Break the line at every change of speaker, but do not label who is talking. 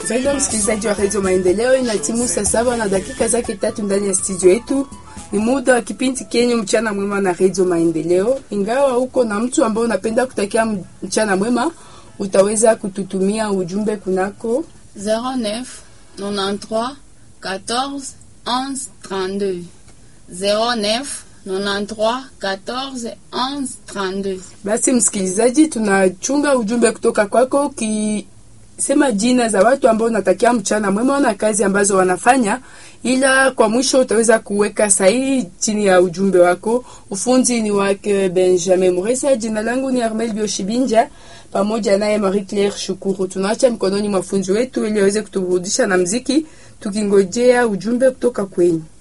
Mpendwa msikilizaji wa redio Maendeleo, ina timu saa saba na dakika zake tatu ndani ya studio yetu. Ni muda wa kipindi kenyu mchana mwema na redio Maendeleo. Ingawa uko na mtu ambao unapenda kutakia mchana mwema, utaweza kututumia ujumbe kunako
09 93 14 11 32 09 93 14 11 32.
Basi msikilizaji, tunachunga ujumbe kutoka kwako ukisema jina za watu ambao unatakia mchana mwema na kazi ambazo wanafanya, ila kwa mwisho utaweza kuweka sahihi chini ya ujumbe wako. Ufunzi ni wake Benjamin Muresa, jina langu ni Armel Bioshibinja pamoja naye Marie Claire Shukuru. Tunaacha mkononi mwa funzi wetu ili aweze kuturudisha na mziki, tukingojea ujumbe kutoka kwenyu.